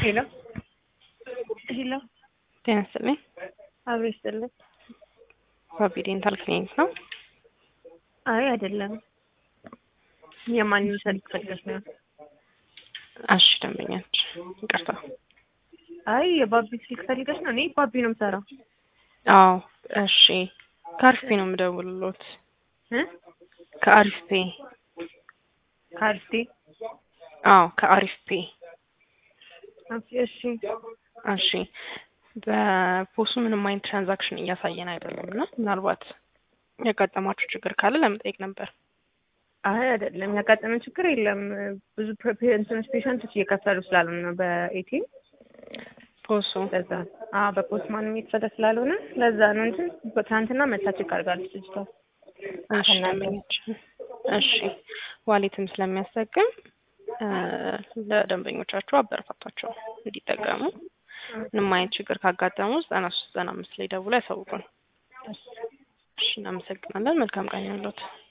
ሄሎ ሄሎ ጤና ይስጥልኝ። አብሮ ይስጥልኝ። ባቢ ዴንታል ክሊኒክ ነው? አይ አይደለም። የማንን ስልክ ፈልገሽ ነው? እሺ ደንበኛች፣ ይቅርታ። አይ የባቢ ስልክ ፈልገሽ ነው? እኔ ባቢ ነው የምሰራው። አዎ እሺ። ከአሪፍ ፔ ነው የምደውልሎት። እ ከአሪፍ ፔ። ካልስቴ አዎ ከአሪፍ ፔ። እሺ እሺ በፖሱ ምንም አይነት ትራንዛክሽን እያሳየን አይደለም እና ምናልባት ያጋጠማችሁ ችግር ካለ ለመጠየቅ ነበር። አይ አይደለም፣ ያጋጠመን ችግር የለም። ብዙ እንትኖች ፔሸንቶች እየከፈሉ ስላልሆነ ነው በኤቲም ፖሱ ለዛ አዎ በፖስት ማንም የተሰደ ስላልሆነ ለዛ ነው እንጂ ትናንትና መታ ቼክ አድርጋለች ልጅቷ። እሺ ደንበኞች፣ እሺ ዋሌትም ስለሚያስጠቅም ለደንበኞቻችሁ አበረታቷቸው እንዲጠቀሙ። ምንም አይነት ችግር ካጋጠሙ ዘጠና ሶስት ዘጠና አምስት ላይ ደውሎ ያሳውቁን። እሺ እናመሰግናለን። መልካም ቀን ያለት